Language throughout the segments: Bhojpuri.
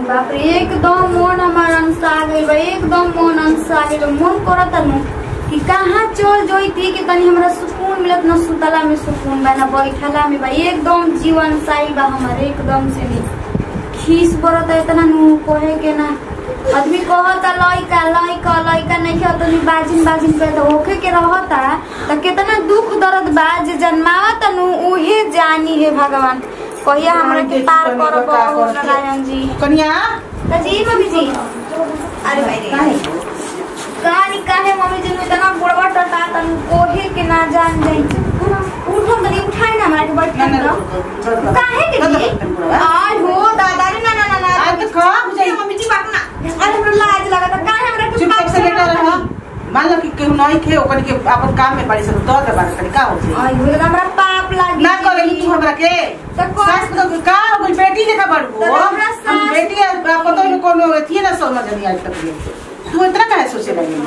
बाप रे एकदम मन हमार अनसा गइल बा एकदम मन अनसा गइल बा मन करत नु कि कहाँ चल जइती कि तनी हमरा सुकून मिलत न सुतला में सुकून बा न बैठला में बा एकदम जीवन साइल बा हमार एकदम से नी खीस बरत इतना नु कहे के ना आदमी कहता लइका लइका लइका नहीं खेल तनी बाजिन बाजिन पे तो होखे के रहता त कितना दुख दर्द बा जे जन्मावत नु उहे जानी है भगवान कहिया हमरा के पार करब हो नारायण जी कन्या त जी मम्मी जी अरे भाई रे काहे? कहानी काहे मम्मी जी नु इतना बुढ़वा टटा तन कोहे के ना जान जाई उठो तनी उठाई ना हमरा के बैठ ना, ना, ना रुको, रुको। काहे के ना, ना, जी रुको, रुको, रुको। आय हो दादा रे ना ना ना ना आज तो खा बुझाई मम्मी जी बात ना अरे हमरा लाज लगता काहे हमरा के चुपचाप से लेटा रह मान लो कि केहू नहीं खे ओकन के अपन काम में पड़ी सब दो दे बात करी का हो जाई आय हो एकदम हमरा पाप लागी ना करे तू हमरा के तो कौन- सास तो का हो गई बेटी देखा बड़को तो हमरा हम सास- बेटी आपको तो इनको कोनो थी ना समझ नहीं आज तक ये तू इतना काहे सोचे लगी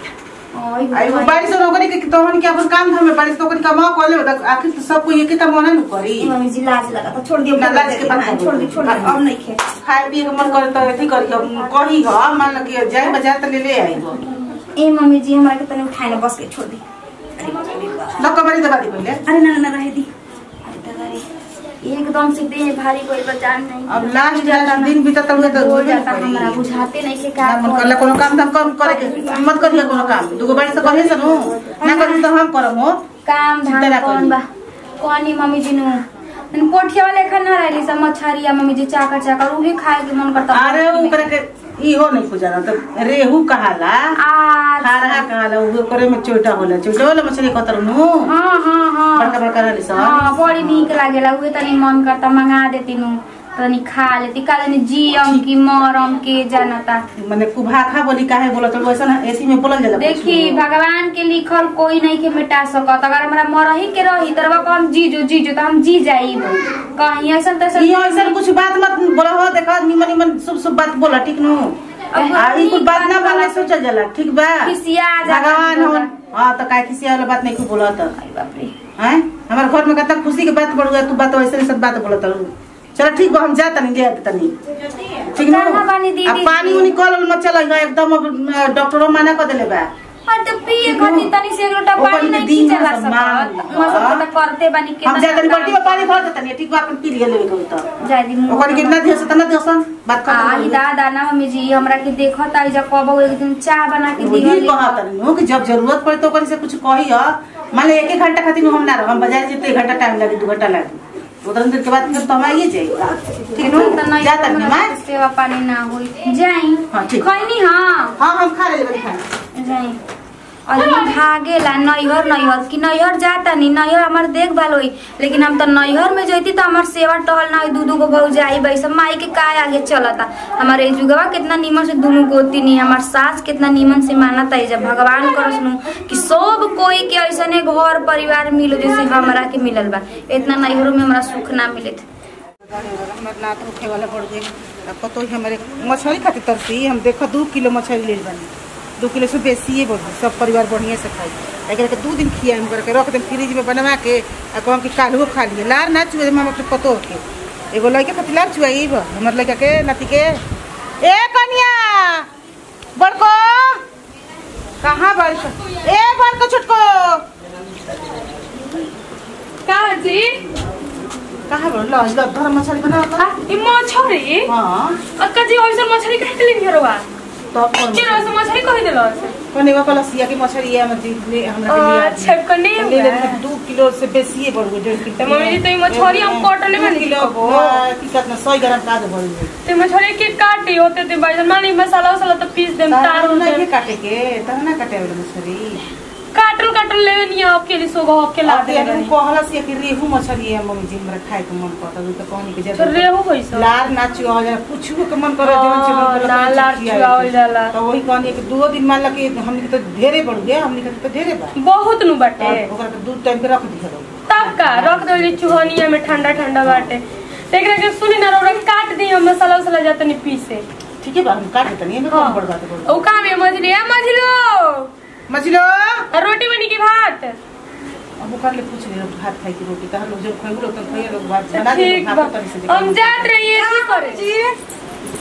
आय हो आई वो भाई। बारिश और ओकरे के तोहन के अपन काम धाम में बारिश तो ओकरे कमा कर ले आखिर तो सब कोई एक काम होना न करी मम्मी जी लाज लगता छोड़ दियो ना, लाज के बात हाँ, नहीं छोड़ दी छोड़ दी हाँ। अब नहीं खे खाए पिए के मन करे तो अथी करी हम कही हो मान लो कि जाए बाजार तो ले ले आई हो ए मम्मी जी हमरा के तने उठाए ना बस के छोड़ दी अरे बाप रे बाप। लक्का मारी दबा दी पहले अरे ना ना रहे दी अरे दादा रे एकदम से देह भारी कोई बचान नहीं अब लास्ट लास्ट दिन बीता तब तो हो हो जाता हमरा बुझाते नहीं के का ना मन करला कोनो काम धाम कम करे के मत करिए कोनो काम दुगो बारिश तो करे सनु ना करी तो हम करम हो काम चिंता धाम ना कौन करी। बा कौन ही मम्मी जी नु तन पोठिया वाले खाना रहली सब मछरिया मम्मी जी चाकर चाकर उहे खाए के मन करता अरे ओकरे के इहो नहीं पूछा तो रेहू कहाला आज खारहा कहाला उ करे में चोटा होला चोटा होला मछली कतर नु हाँ हाँ हाँ बड़का बड़का रहली सब हाँ बड़ी नीक लागेला उहे तनी मन करता मंगा देती नु तनी खा लेती का जाने जियम की मरम के जानता माने कुभाखा बोली काहे बोलत वैसा ना एसी में बोलल जाला देखी भगवान के लिखल कोई नहीं के मिटा सकत अगर हमरा मरही के रही तरवा कम जीजो जीजो तो हम जी जाइब कहीं ऐसा तैसा ई ऐसा कुछ बात मत बोला हो देखा निमन निमन शुभ शुभ बात बोला ठीक नु अब आ ई कुछ बात ना नीक बोले बात सोचल जाला ठीक बा खिसिया जाला भगवान होला। हो हां तो काय खिसिया वाला बात नहीं खूब बोलत अरे बाप रे हैं हमारे घर में कितना खुशी के बात बढ़ गया तू बात वैसे सब बात बोलत रहू चलो ठीक बा हम जा तनी ले आते तनी ठीक ना कहाँ बानी दीदी? अब पानी उनी कल मत चल एकदम अब डॉक्टरो मना कर देले बा हाँ तो पिए खातिर तनी से एक लोटा ओकर पानी में नहीं दिन खींचा ला में सम्मान सकत वहाँ सब तो करते बानी के हम जा तनी बाल्टी में पानी भर देतनी ठीक बा अपन पी लिए लेवे के तो जाय दी मुंह ओकर कितना दिवस तना दिवस बात कर आई दादा ना मम्मी जी हमरा के देखत आई जब कबो एक दिन चाय बना के वही दिहली कहा तनी कि जब जरूरत पड़े तो ओकर से कुछ कही ह मान ले एक एक घंटा खातिर हम ना रह हम बाजार जेते एक घंटा टाइम लगे दू घंटा लगे उधर देर के बाद फिर तो हम आइए जाए ठीक तो है नहीं जा तनी हमरा मैं से सेवा पानी ना होई जाई हाँ, ठीक। खैनी हाँ हाँ हम खा ले खाना जाई आदमी भागेला नैहर नैहर कि नैहर जाता नहीं नैहर हमार देखभाल होई लेकिन हम तो नैहर में जैती तो हमार सेवा टहल ना होई दू दू गो भौजाई भाई सब माई के काय आगे चलता हमारे जुगवा कितना नीमन से दुनू गोती नहीं हमार सास कितना नीमन से मानता है जब भगवान कर सुनू कि सब कोई के ऐसने घर परिवार मिलो जैसे हमरा के मिलल बा इतना नैहरों में हमरा सुख ना मिले हमारे नाथ रुखे वाला पड़ गए अब पतो ही हमारे मछली खातिर तरसी हम देखो दू किलो मछली ले बनी दू किलो से बेसी है बढ़ी सब परिवार बढ़िया से खाई एकरा के दू दिन खिया हम करके रख देम फ्रिज में बनवा के आ कहम कि काल्हो खा लिए लार ना चुए हम अपने पतो के एगो लड़के खातिर लार चुआई हमर लड़का के नाती के ए कन्या बड़को कहाँ बारिश ए बड़को छोटको का जी कहाँ बड़ ल ल धर मछली बना आ, ई मछरी हाँ अक्का जी ओइसन मछरी काहे के लिए हरवा तो कौन के रोज मछरी कहि देलो कने वा कलसिया की मछली है मछली ले हमरा के लिए अच्छा कने ले ले दू किलो से बेसी है बढ़ गई डेढ़ किलो तो मम्मी जी, तो ई मछली हम कटले में दू किलो निकलबो। की कितना 100 ग्राम का बढ़ गई ते मछरी के काटे होते ते भाई मान ली मसाला वसाला तो पीस देम तार तार उर नहीं देम काटे के तना ना काटे वाला मछली काटल काटल लेवे नहीं आपके लिए सोगा के ला अब दे ये कहला से कि रेहू मछली है मम्मी जी हमरा खाए के मन करता तो कहनी के तो जब रेहू होइस लार नाचो आ जा कुछ के मन करे जवन से मन हाँ, करे ना, तवन लार से खियाए चुआवल के। जाला। तो वही कहनी कि दो दिन मान ला कि हमनी के तो ढेरे बढ़ गए हमनी के तो ढेरे बा बहुत नु बाटे तब ओकरा के दूध टाइम के रख दिया तब का रख दो चुहनिया में ठंडा ठंडा बाटे तो एकरा के सुनी ना रौरा काट दी हम मसाला वसाला जाते नहीं पीसे ठीक है बा हम काट देते नहीं हाँ। कौन बड़ बात है ओ का में मछली है मछलो मछलो रोटी बनी की भात अब ओकर ले पूछ ले भात खाई की रोटी तहर लोग जब खाई लोग तो खाई लोग भात बना दे ठीक भात बा तनी से हम जात रहिए की करे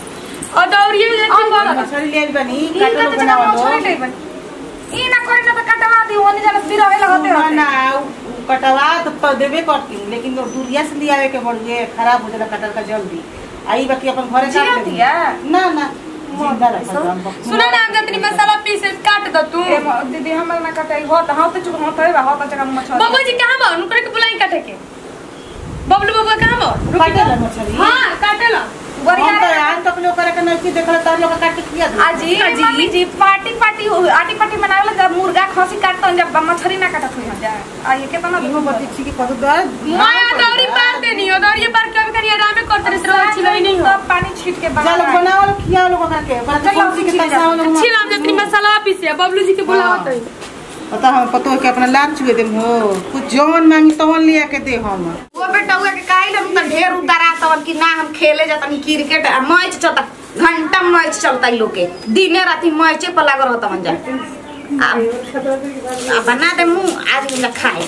और दौड़िए जाती बड़ा मछली ले बनी इनका काटल तो बना जगह मछली नहीं बन ई ना करे ना तो कटवा दी ओनी जाने फिर रहे लगते ना होते ना उ- उ कटवा तो प- देबे करती लेकिन वो दूरिया से लियावे के बढ़िए खराब हो जाला कटल का जल्दी आई बाकी अपन घरे जिया काट दिया? देती ना ना जिंदा रखल बा, हम बक- सुना ना हम जतनी मसाला पीस काट दो तू ए म- दीदी हमर ना कटाई हो त हां तो चुप हां तो हो त जगह मछली बाबू जी कहाँ बा नुकरे के बुलाई काटे के बबलू बाबा कहाँ बा काटेला मछली हाँ काटेला गोरिया हम तो आज तक लोग करे के नहीं देखल तार लोग काट के किया दे आजी मम्मी जी पार्टी पार्टी हो आटी पार्टी बनावला जब मुर्गा खसी काटत जब मछली ना काटत हो जा आ ये केतना इहो बती छी कि कतो दर माया दौड़ी पार देनी हो दौड़ी पार कभी कभी आराम करते रहे रोज छिलई नहीं हो तो पानी छीट के बना चल बनावल खिया लोग के बड़ा चल, कौन सी के खिया पैसा जा। वाला छिल हम जतनी मसाला पीसे बबलू जी के बुलावत है पता हम पतो है कि अपना लाल चुए देम हो कुछ जौन मांगी तवन लिया के दे हम वो बेटा हुआ के काई हम त ढेर उतारा तवन कि ना हम खेले जातनी क्रिकेट आ मैच चलता घंटा मैच चलता इ लोग के दिने राती मैचे पर लागल रहता मन जा आ आ बना दे मुंह आज ना खाए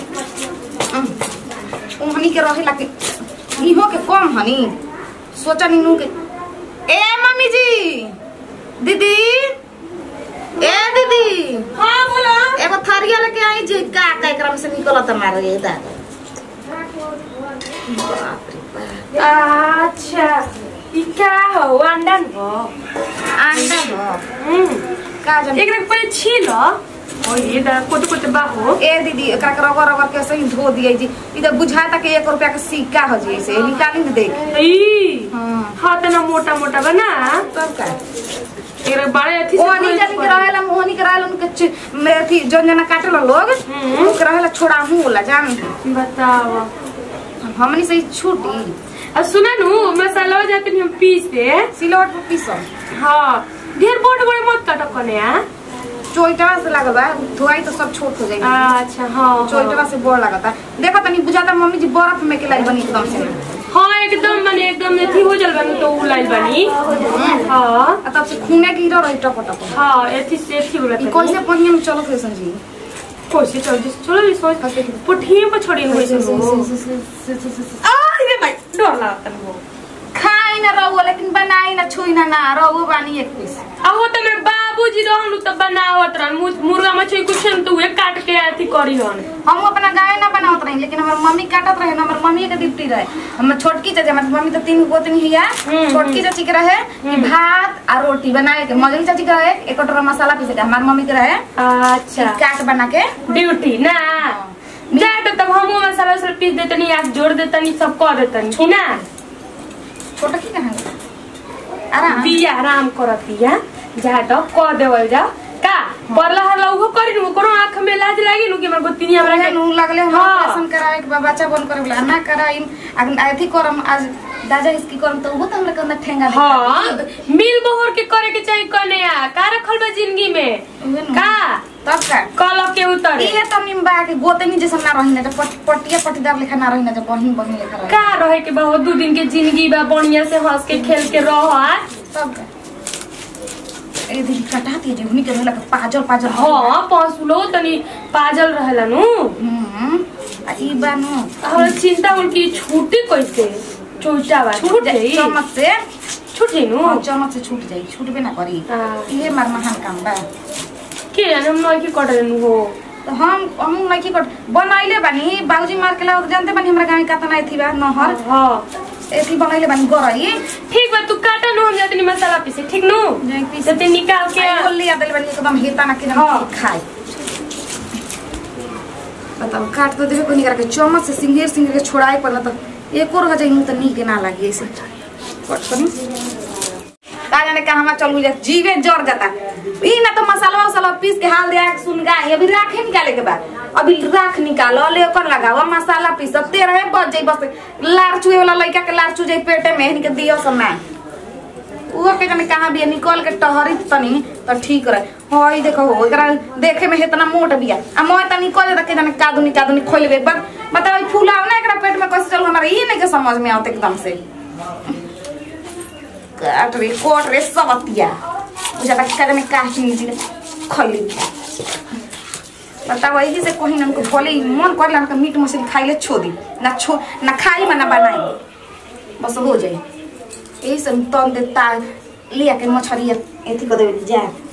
उहनी के रहे ला के इहो के कम हनी सोचा नी नु के ए मम्मी जी दीदी ए दीदी हाँ बोला एगो थरिया लेके आई जी का का एकरा में से निकलत मारे ये दादा बाप रे बाप अच्छा ई क्या हो अंडा हो अंडा हो हम्म का जाने एकरा के पहले छील ओ ये दा कोते कोते बाहो ए दीदी एकरा के रगड़ रगड़ के ऐसे ही धो दिए जी इधर बुझाता कि एक रुपया के सिक्का हो जी ऐसे निकाली दे देख ई हाँ हाँ तना मोटा मोटा बना तब का एकरा बड़े अथी से ओनी जानी के रहेला मोहनी के रहेला उनके च- में अथी जन जना काटेला लोग हम्म। उनके रहेला छोड़ा मुंह होला जान बताओ हमनी से ही छूटी अब सुना नु मसाला हो जाते हम पीसे सिलवट पर पीसम हाँ ढेर बड़े बड़े मत काटो कने आ चोइटवा से लागल बा धोआई तो सब छोट हो जाई अच्छा हाँ चोइटवा से बोर लागता देखो तनी बुझाता मम्मी जी बर्फ में के लाई बनी एकदम से हाँ एकदम माने एकदम अथी हो जल बनी तो उ लाइल बनी हाँ आ तब से खूने गिरो रही टप टप हाँ एथी से एथी बोला ई कैसे पनिया में चलत है संजी कैसे चल जिस चलो भी सोच पुठिए पर छोड़ी हुई सुनो आ रे भाई डर लगता है वो खाई ना रहुआ लेकिन बनाई ना छुई ना ना रहुआ बानी एक पीस आ वो तो मेरे बाबूजी रहनु तो बनावत रहन मुर्गा मुर्गा मछली कुछ न तो वे काट के अथी करी हन हम अपना गाय ना बनावत रही लेकिन हमार मम्मी काटत रहे ना हमार मम्मी के डिप्टी रहे हमर छोटकी चाची हमार मम्मी तो तीन गोतनी हिया हम्म, छोटकी चाची के रहे कि भात आ रोटी बनाए के मजली चाची के रहे एक कटोरा मसाला पीसे के हमार मम्मी के रहे अच्छा काट बना के ड्यूटी ना जा तो तब हम मसाला उसाला पीस देतनी आज जोड़ देतनी सब कर देतनी कि ना छोटकी कहाँ गई? आराम बिया आराम करत बिया जा तो कर देवल जा का परला हरला उहो करी नु करो आंख में लाज लागी नु कि हमर गोतिनी हमरा हमरा के नू लगले हम हाँ। ऑपरेशन कराए के बा बच्चा बन करे वाला ना कराई अथी करम आज दादा इसकी करम तो वो तो हमरा के ठेंगा दिखा हाँ दी। मिल बहोर के करे के चाहिए कने आ का रखल बा जिंदगी में उहे नु। का तब का कल के उतरे इहे त निम्बा के गोतनी जैसा ना रही ना जब पट, पटिया पटीदार लेखा ना रही ना जब बहिन बहिन लेखा रही का रहे के बा दू दिन के जिंदगी बा बढ़िया से हंस के खेल के रह आ तब का ए दीदी कटा दिए जे हुनी के रहला के पाजल पाजल हाँ पहुँचलो तनी पाजल रहेला नु हम्म आ ई बानो हमरा चिंता होल कि छूटी कैसे चोटा बा छूट जाई जाई चम्मच से छूट जाई नु हाँ, चम्मच से छूट जाई छूटबे ना करी हाँ। इहे मार महान काम बा के जाने हम नई की कटले नु हो तो हम हम लड़की को बनैले बानी बाबूजी मार के लाओ जानते बानी हमरा गाँव कतना एथी बा नहर हाँ एथी बनैले बानी गरई ठीक बा तू काटा नु हम जातनी मसाला पीसे ठीक नु जाई पीसे। जते निकाल के आई बोल लिया दिल बानी एकदम हेता ना के हाँ। खाए बताओ काट तो देबे कोनी करके चम्मच से सिंगेर सिंगेर के छोड़ाए पड़ला तो एको रह जाई मुंह तो नीक ना लागी ऐसे कट करी का जाने कहाँ चल जा जीवे जर जाता ई ना तो मसाला वसाला पीस के हाल दिया के सुन गाय अभी राखे निकाले के बाद अभी राख निकालो ले ओकर लगावा मसाला पीस तेरह बज जाई बस लार चुए वाला लड़का के लार चु जाई पेटे में इनके दियो सब ना उहो के जाने कहाँ बिया निकल के टहरी तनी त ठीक रहे हई देखो हो एकरा देखे में इतना मोट बिया आ मोय त निकल जाता के जाने कादुनी कादुनी खोल लेबे बस बताओ ई फूलाव ना एकरा पेट में कैसे चल हमारा ई नहीं के समझ में आवत एकदम से काट रे कोट रे सबतिया बुझाता कि जाने का चीज खोल बिया बताओ यही से कहीं ना उनको बोले मन कर ला मीट मछली खाइले छो दी ना छो ना खाई में ना बनाई बस हो जाए यही से तन देता लिया के मछरी एथी कर देबे जा